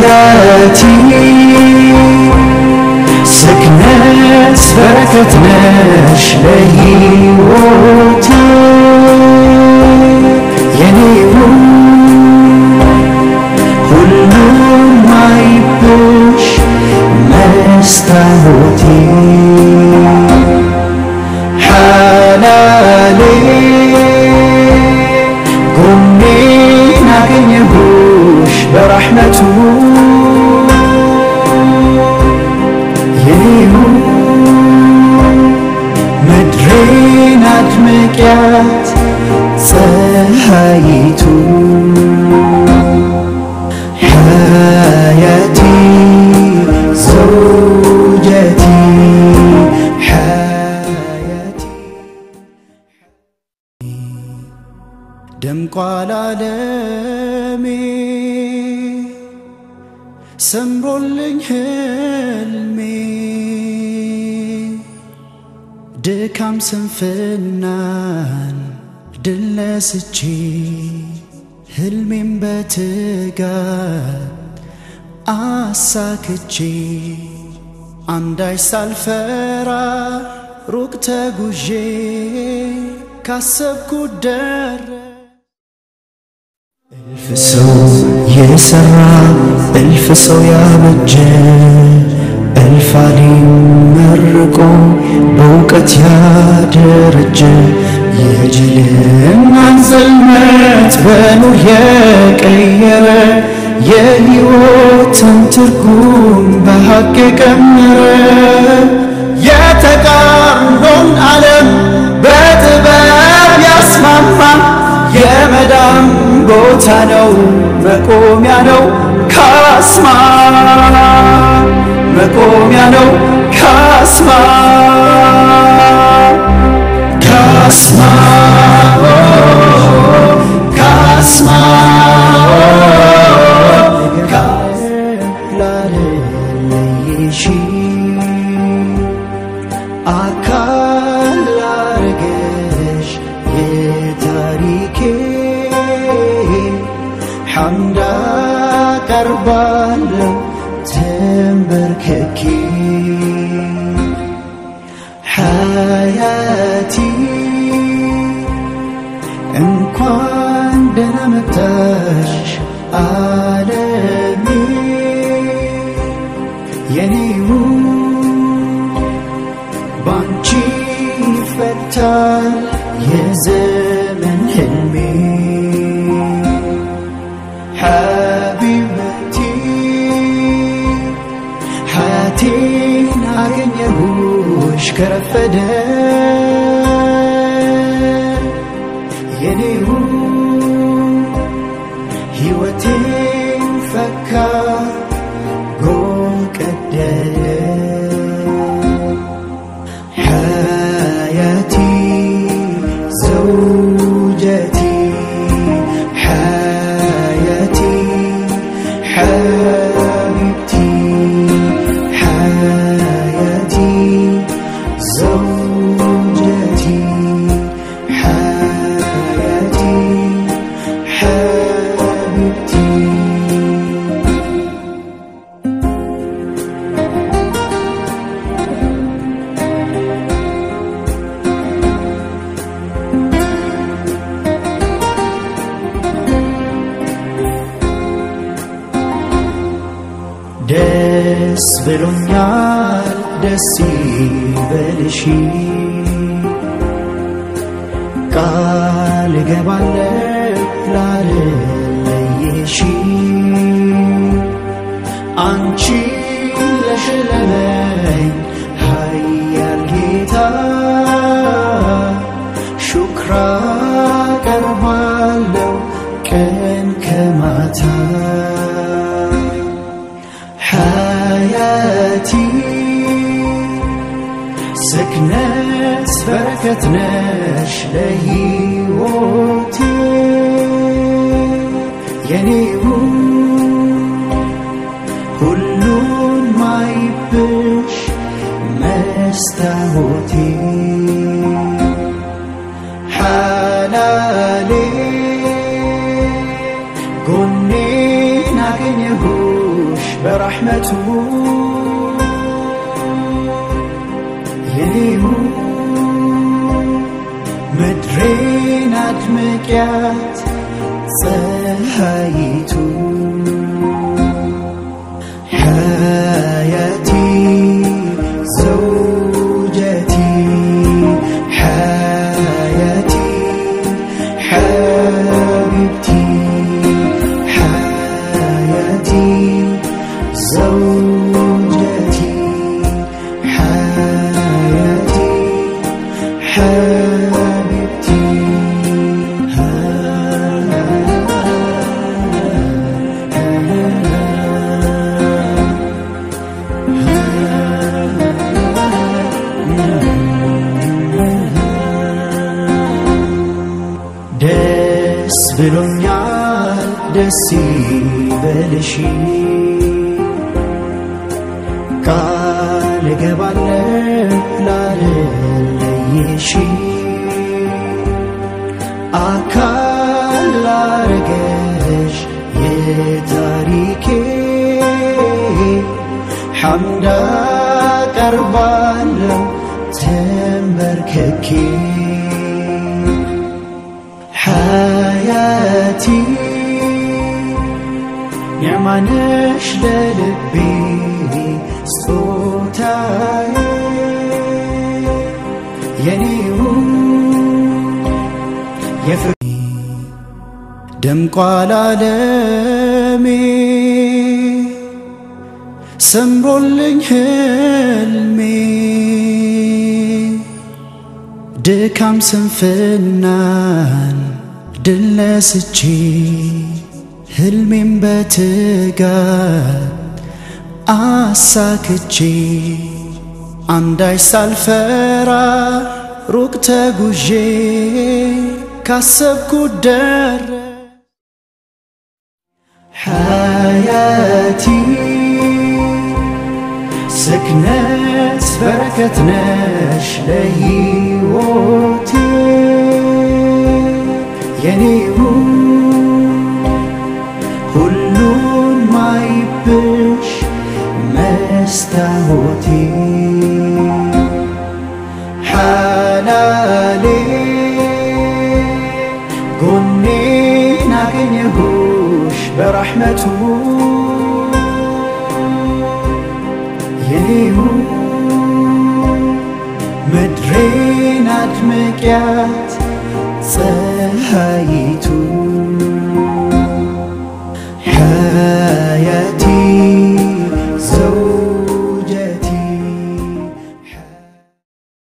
ሐያቲ ስክነት በረከት ነሽ ለሕይወቴ የኔው ሁሉም ማይብሽ መስታወቴ ሓላሌ ጎኔን አገኘሁሽ በረሕመቱ የኔው ምድሬን አድምቅያት ፀሐይቱ ሓያቲ ዘውጀቲ ሓያቲ ደምቋል ዓለሜ ሰምሮልኝ ህልሜ ድካም ስንፍናን ድል ነስቼ ህልሜም በትጋት አሳክቼ አንዳች ሳልፈራ ሩቅ ተጉዤ ካሰብኩት ደረ እልፍ ሰው የሰራ እልፍ ሰው ያበጀ እልፍ አሊም መርቆ በእውቀት ያደረጀ የጅልናን ጽልመት በኑር የቀየረ የሕይወትን ትርጉም በሐቅ የቀመረ የተቃርኖን ዓለም በጥበብ ያስማማ የመዳም ቦታ ነው መቆሚያ ነው ካስማ መቆሚያ ነው ካስማ ካስማ ካስማ ላለለይሺ አካል ላረገሽ የታሪኬ ሐምዳ ቀርባለው ተንበርክኬ ሐያቲ እንኳን ደህና መጣሽ ዓለሜ የኔው ባንቺ ይፈታል የዘመን ህልሜ ሐቢበቲ ሐያቴን አገኘሁሽ ከረፈደ የኔው ሕይወቴን ፈካ ጎል ቀደደ ሐያቲ ዘውጀቲ ሐያቲ ሐቢብቲ ሐያቲ ዘውጀቲ ሐያቲ ሐቢብቲ ደስ ብሎኛል ደስ ይበልሽ ቃል እገባለሁ ላለለይሽ አንቺ ለሸለመኝ ኃያል ጌታ ሹክራ ቀርባለሁ ቀን ከማታ ሐያቲ ስክነት በረከት ነሽ ለሕይወቴ የኔው ሁሉን ማይብሽ መስታወቴ ሓላሌ ጎኔን አገኘሁሽ በረሕመቱ የኔው ምድሬን አድምቅያት ፀሐይቱ حياتي زوجتي حياتي حبيبتي حياتي زوجتي حياتي حبيبتي ደስ ብሎኛል ደስ ይበልሽ ቃል እገባለሁ ላለለይሽ አካል ላረገሽ የታሪኬ ሐምዳ ቀርባለሁ ተንበርክኬ حياتي نعمانش للبي صوتاي ينيو يفرق ደምቋል ዓለሜ ሰምሮልኝ ህልሜ ድካም ስንፍናን ድል ነስቼ ህልሜም በትጋት አሳክቼ አንዳች ሳልፈራ ሩቅ ተጉዤ ካሰብኩት ደረ حياتي سكنت بركة نش لهيوتي የኔው ሁሉን ማይብሽ መስታወቴ ሓላሌ ጎኔን አገኘሁሽ በረሕመቱ የኔው ምድሬን አድምቅያት ፀሐይቱ حياتي